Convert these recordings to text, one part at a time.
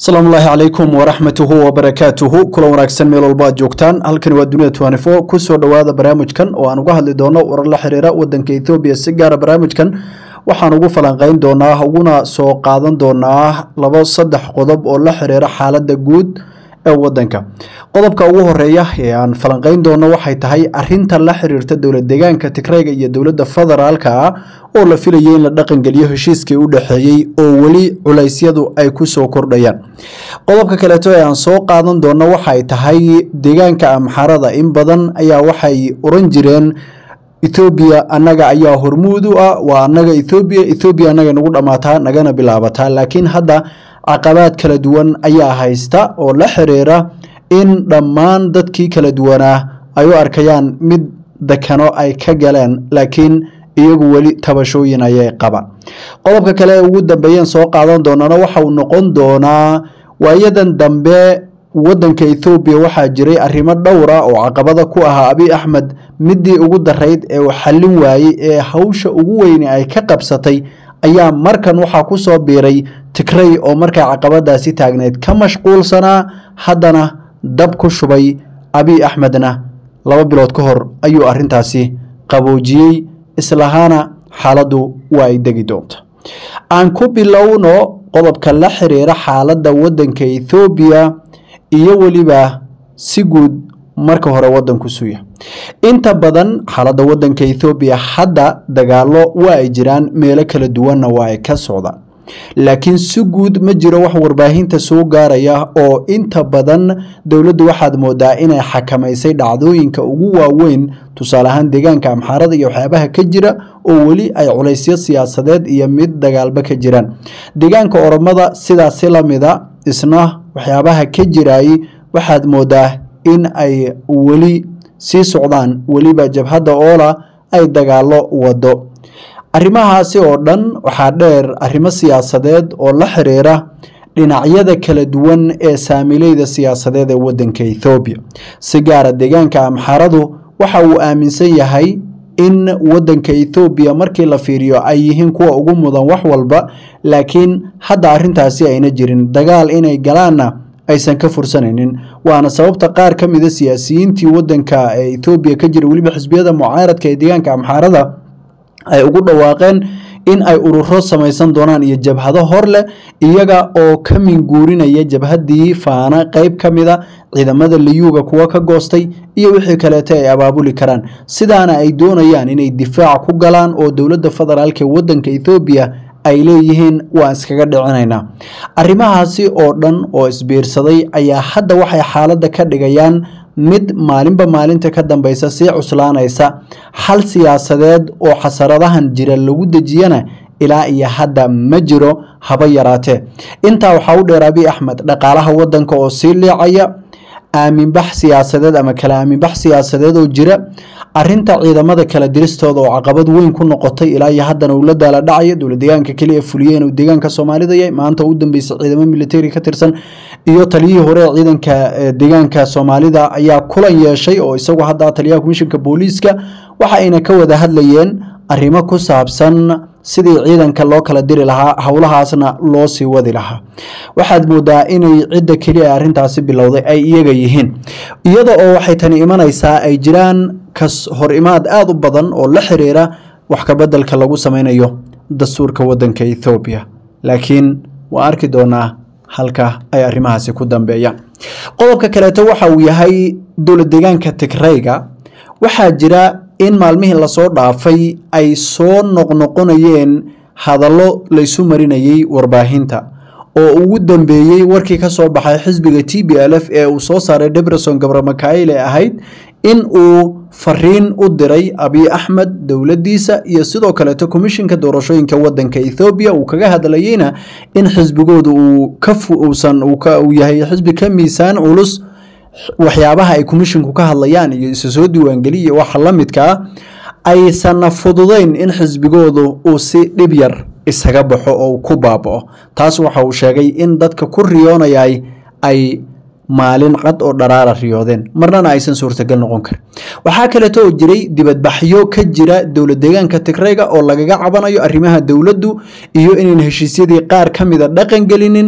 asalaamu ullaahi calaykum waraxmatuhu wabarakaatuhu kulan wanaagsan meel walba aad joogtaan halkani waa dunida tnfo kusoo dhowaada barnaamijkan oo aan uga hadli doono warar la xiriira wadanka ethoobiya si gaara barnaamijkan waxaan ugu falanqeyn doonaa uguna soo qaadan doonaa labo saddex qodob oo la xiriira xaaladda guud ee wadanka qodobka ugu horeeya ee aan falanqeyn doono waxay tahay arinta la xiriirta dowlad deegaanka tigreyga iyo dowladda federaalka ah oo la filayay in la dhaqangeliyo heshiiskii u dhexeeyey oo weli culeysyadu ay kusoo kordhayaan qodobka kaleeto ee aan soo qaadan doono waxay tahay deegaanka amxarada in badan ayaa waxay oran jireen ethoobiya annaga ayaa hormuud u ah waa annaga ethoobiya ethoobiya annaga nagu dhammaataa nagana bilaabataa laakiin hadda caqabaad kala duwan ayaa haysta oo la xiriira in dhammaan dadkii kala duwanaa ay u arkayaan mid dekano ay ka galeen laakiin iyagu weli tabashooyin ayay qabaan qodobka kale ee ugu dambeeyeen soo qaadan doonana waxa uu noqon doonaa waayadan dambe wadanka ethoobiya waxaa jiray arrimo dhowra oo caqabada ku ahaa abiy axmed midii ugu darayd ee uu xallin waayey ee hawsha ugu weyne ay ka qabsatay ayaa markan waxaa ku soo biiray tigrey oo markaa caqabadaasi taagneyd ka mashquulsanaa haddana dab ku shubay abiy axmedna laba bilood ka hor ayuu arintaasi qaboojiyey islahaana xaaladdu waa ay degi doonta aan ku bilowno qodobka la xiriira xaaladda wadanka ethoobiya iyo weliba si guud marka hore wadanku suya inta badan xaaladda wadanka ethoobiya hadda dagaalo waa ay jiraan meelo kala duwanna waa ay ka socdaan laakiin si guud ma jiro wax warbaahinta soo gaaraya oo inta badan dowladdu waxaad moodaa inay xakamaysay dhacdooyinka ugu waaweyn tusaale ahaan deegaanka amxaarada iyo waxyaabaha ka jira oo weli ay culaysyo siyaasadeed iyo mid dagaalba ka jiraan deegaanka oromada sidaasi lamida isna waxyaabaha ka jirayy waxaad moodaa in ay weli sii socdaan weliba jabhadda oola ay dagaalo wado arrimahaasi oo dhan waxaa dheer arrimo siyaasadeed oo la xiriira dhinacyada kala duwan ee saamileyda siyaasadeed ee wadanka ethoobiya si gaara deegaanka amxaradu waxa uu aaminsan yahay in wadanka ethoobiya markii la fiiriyo ay yihiin kuwa ugu mudan wax walba laakiin hadda arrintaasi ayna jirin dagaal inay galaanna aysan ka fursanaynin waana sababta qaar ka mida siyaasiyiintii wadanka ee ethoobiya ka jira weliba xisbiyada mucaaradka ee deegaanka amxaarada ay ugu dhawaaqeen in ay ururo samaysan doonaan iyo jabhado hor leh iyaga oo ka minguurinaya jabhaddii faana qeyb ka mida ciidamada liyuuga kuwa ka goostay iyo wixii kaleeto ay abaabuli karaan sidaana ay doonayaan inay difaac ku galaan oo dowladda federaalk ee wadanka ethoobiya ay leeyihiin waan iskaga dhicinaynaa arrimahaasi oo dhan oo isbiirsaday ayaa hadda waxay xaaladda ka dhigayaan mid maalinba maalinta ka dambeysa sii cuslaanaysa xal siyaasadeed oo xasaradahan jira lagu dejiyana ilaa iyo hadda ma jiro haba yaraatee intaa waxaa u dheer abiy axmed dhaqaalaha wadanka oo sii liicaya aaminbax siyaasadeed ama kala aaminbax siyaasadeed oo jira arinta ciidamada kala diristooda oo caqabad weyn ku noqotay ilaa iyo haddana uu la daala dhacayo dowlad deegaanka keliya fuliye inuu deegaanka soomaalida yahay maanta u dambeysay ciidamo militari ka tirsan iyo taliyihii hore ee ciidanka deegaanka soomaalida ayaa kulan yeeshay oo isagu hadda taliyaha komishinka booliiska waxa ayna ka wada hadlayeen arrimo ku saabsan sidii ciidanka loo kala diri lahaa howlahaasna loo sii wadi lahaa waxaad moodaa inay cidda keliya ee arrintaasi bilowday ay iyaga yihiin iyada oo waxay tani imanaysaa ay jiraan kas hor imaad aada u badan oo la xiriira wax kabedelka lagu sameynayo dastuurka wadanka ethoobiya laakiin waan arki doonaa halka ay arrimahaasi ku dambeeyaan qodobka kaleeto waxa uu yahay dowlad deegaanka tigreyga waxaa jira in maalmihii lasoo dhaafay ay soo noqnoqonayeen hadallo laysu marinayey warbaahinta oo ugu dambeeyey warkii ka soo baxay xisbiga t b l f ee uu soo saaray debreson gabramakail ee ahayd in uu fariin u diray abiy axmed dowladdiisa iyo sidoo kaleeto komishinka doorashooyinka wadanka ethoobiya uu kaga hadlayeyna in xisbigooda uu ka uusan uu yahay xisbi ka miisaan culus waxyaabaha ay komishinku ka hadlayaan iyo isa soo diiwaangeliya iyo waxa la midka ah aysanna fududayn in xisbigoodu uu si dhib yar isaga baxo oo ku baaba'o taas waxa uu sheegay in dadka ku riyoonayay ay maalin cad oo dharaara riyoodeen marnana aysan suurtagal noqon karin waxaa kaleeto oo jiray dibadbaxyo ka jira dowlad deegaanka tigreyga oo lagaga cabanayo arrimaha dowladdu iyo inayn heshiisyadii qaar ka mida dhaqan gelinin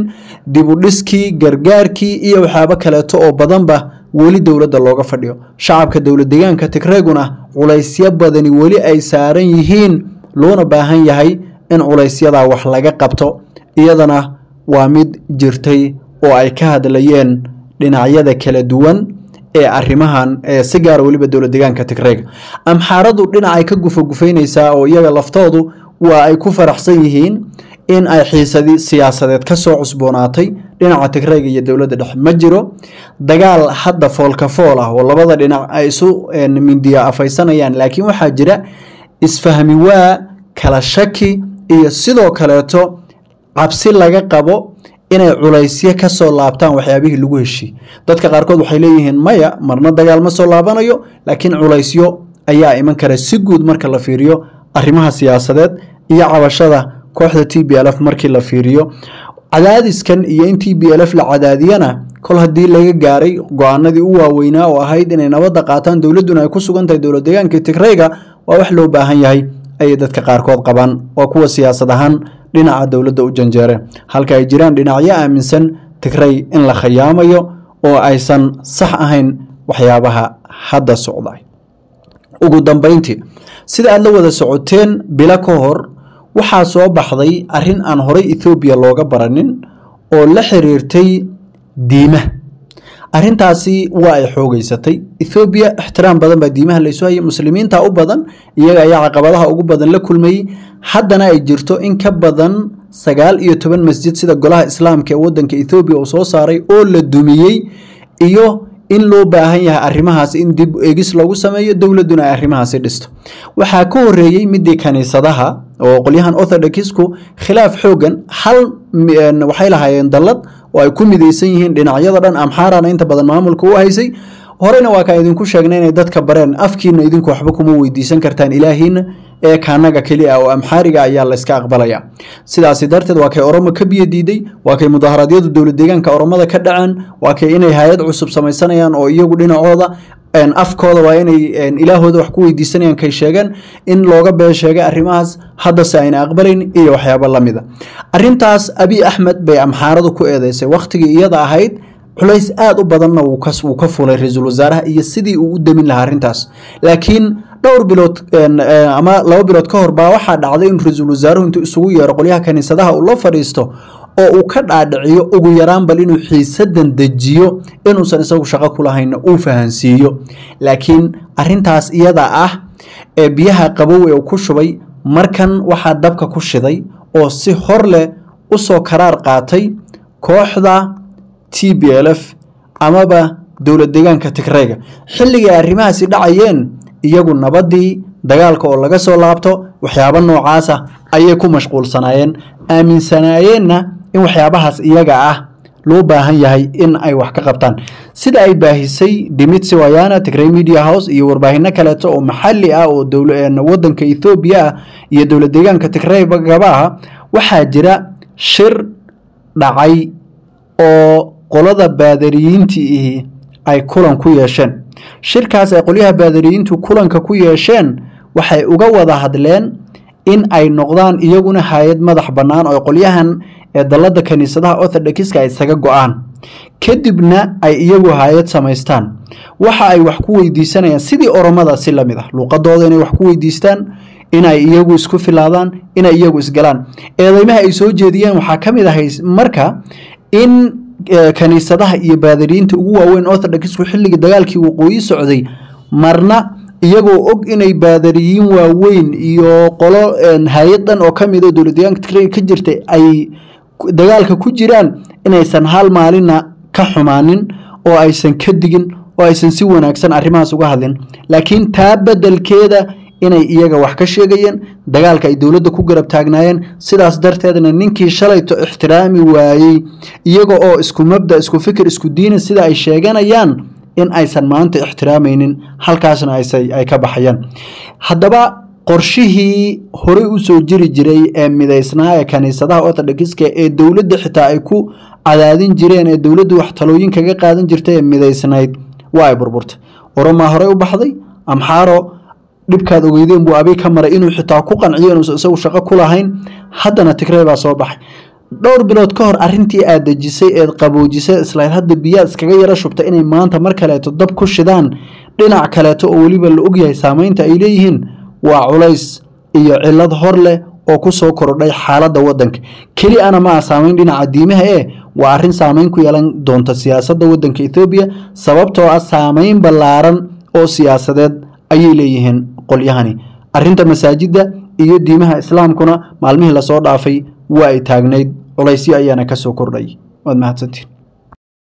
dibudhiskii gargaarkii iyo waxyaabo kaleeto oo badanba weli dowladda looga fadhiyo shacabka dowlad deegaanka tigreeguna culaysyo badani weli ay saaran yihiin loona baahan yahay in culaysyadaa wax laga qabto iyadana waa mid jirtay oo ay ka hadlayeen dhinacyada kala duwan ee arrimahan si gaara weliba dowlad deegaanka tigreega amxaaradu dhinacay ka gufagufaynaysaa oo iyaga laftoodu waa ay ku faraxsan yihiin in ay xiisadii siyaasadeed ka soo cusboonaatay dhinaca tigreega iyo dowladda dhexe ma jiro dagaal hadda foolka fool ah oo labada dhinac ay isu mindiya afaysanayaan laakiin waxaa jira isfahmi waa kala shaki iyo sidoo kaleeto cabsi laga qabo inay culaysyo ka soo laabtaan waxyaabihii lagu heshiiyey dadka qaarkood waxay leeyihiin maya marna dagaal ma soo laabanayo laakiin culaysyo ayaa iman kara si guud marka la fiiriyo arrimaha siyaasadeed iyo cabashada kooxda t b l f markii la fiiriyo cadaadiskan iyo in t b l f la cadaadiyana kol haddii laga gaaray go-aanadii u waaweynaa oo ahayd inay nabadda qaataan dowladduna ay ku sugan tahay dowlad deegaanka tigreyga waa wax loo baahan yahay ayay dadka qaarkood qabaan waa kuwa siyaasad ahaan dhinaca dowladda u janjeere halka ay jiraan dhinacyo aaminsan tigrey in la khayaamayo oo aysan sax ahayn waxyaabaha hadda socda ugu dambeyntii sida aad la wada socoteen bilo ka hor waxaa soo baxday arrin aan horay ethoobiya looga baranin oo la xiriirtay diimaha arrintaasi waa ay xoogeysatay ethoobiya ixtiraam badan baa diimaha laysu hayay muslimiinta u badan iyaga ayaa caqabadaha ugu badan la kulmayey haddana ay jirto in ka badan sagaal iyo toban masjid sida golaha islaamka ee wadanka ethoobiya uu soo saaray oo la dumiyey iyo in loo baahan yahay arrimahaas in dib eegis lagu sameeyo dowladduna ay arrimahaasi dhisto waxaa ka horeeyey midii kaniisadaha oo qolyahan orthodoxku khilaaf xoogan hal waxay lahaayeen dallad oo ay ku midaysan yihiin dhinacyada dhan amxaarana inta badan maamulka u haysay horena waa kaan idinku sheegnay inay dadka bareen afkiina idinku waxba kuma weydiisan kartaan ilaahiina ee kaanaga keli ah oo amxaariga ayaa layska aqbalaya sidaasi darteed waa kay oromo ka biyo diiday waa kay mudaharaadyadu dowlad deegaanka oromada ka dhaceen waa kay inay hay-ad cusub samaysanayaan oo iyagu dhinacooda afkooda waa inay ilaahooda wax ku weydiisanayaan kay sheegeen in looga been sheegay arrimahaas haddase ayna aqbalayn iyo waxyaabo lamida arrintaas abiy axmed bay amxaaradu ku eedeysay wakhtigii iyada ahayd culays aada u badanna wuu ka fulay ra-iisul wasaaraha iyo sidii uu u demin lahaa arrintaas laakiin dhowr bilood ama laba bilood ka hor baa waxaa dhacday in ra-iisul wasaaruhu intuu isugu yeero qolyaha kaniisadaha uu la fadhiisto oo uu ka dhaadhiciyo ugu yaraan bal inuu xiisadan dejiyo inuusan isagu shaqo kulahayna uu fahansiiyo laakiin arintaas iyada ah ee biyaha qabow ee uu ku shubay markan waxaa dabka ku shiday oo si hor leh usoo karaar qaatay kooxda t b l f amaba dowlad deegaanka tigreyga xilligii ay arrimahaasi dhacayeen iyagu nabadii dagaalka oo laga soo laabto waxyaabo noocaasa ayay ku mashquulsanaayeen aaminsanaayeenna in waxyaabahaas iyaga ah loo baahan yahay in ay wax ka qabtaan sida ay baahisay dimitsi wayana tigrey media house iyo warbaahinno kaleeto oo maxali ah oo wadanka ethoobiya ah iyo dowlad deegaanka tigreygaba ah waxaa jira shir dhacay oo qolada baadariyiintii ihi ay kulan ku yeesheen shirkaas ay qolyaha baadariyiintu kulanka ku yeesheen waxay uga wada hadleen in ay noqdaan iyaguna hay-ad madax bannaan oo qolyahan ee dallada kaniisadaha orthodoxiska ay isaga go-aan kadibna ay iyagu hay-ad samaystaan waxa ay wax ku weydiisanayaan sidii oromada si lamid ah luuqadooda inay wax ku weydiistaan inay iyagu isku filaadaan inay iyagu isgalaan eedeymaha ay soo jeediyeen waxaa ka mid ahay marka in kaniisadaha iyo baadariyiinta ugu waaweyn orthodoxku xilligii dagaalkii waqooyi socday marna iyagoo og inay baadariyiin waaweyn iyo qolo hay-ad dhan oo ka mid oo dowladdeegaanka tigray ka jirtay ay dagaalka ku jiraan inaysan hal maalinna ka xumaanin oo aysan ka digin oo aysan si wanaagsan arrimahaas uga hadlin laakiin taa beddelkeeda inay iyaga wax ka sheegayeen dagaalka ay dowladda ku garab taagnaayeen sidaas darteedna ninkii shalayto ixtiraami waayey iyaga oo isku mabda isku fikir isku diina sida ay sheeganayaan in aysan maanta ixtiraamaynin halkaasna ay ka baxayaan haddaba qorshihii horey usoo jiri jiray ee midaysnaa ee kaniisadaha orthodoxiska ee dowladda xitaa ay ku cadaadin jireen ee dowladdu wax talooyin kaga qaadan jirtay ee midaysnayd waa ay burburtay oromaa horey u baxday amxaaro dhibkaad ogeydeen buu abi ka maray inuu xitaa ku qanciyo inuusan isagu shaqo ku lahayn haddana tigrey baa soo baxay dhowr bilood ka hor arintii aad dejisay eed qaboojisay islayd hadda biyaa iskaga yaro shubta inay maanta mar kaleeto dab ku shidaan dhinac kaleeto oo weliba la ogyahay saameynta ay leeyihiin waa culays iyo cilad hor leh oo ku soo kordhay xaaladda waddanka keli ana ma ah saameyn dhinaca diimaha ee waa arrin saameyn ku yeelan doonta siyaasadda waddanka ethoobiya sababtoo ah saameyn ballaaran oo siyaasadeed ayay leeyihiin qolyahani arrinta masaajidda iyo diimaha islaamkuna maalmihii lasoo dhaafay waa ay taagnayd culaysyo ayaana ka soo kordhay waad mahadsantiin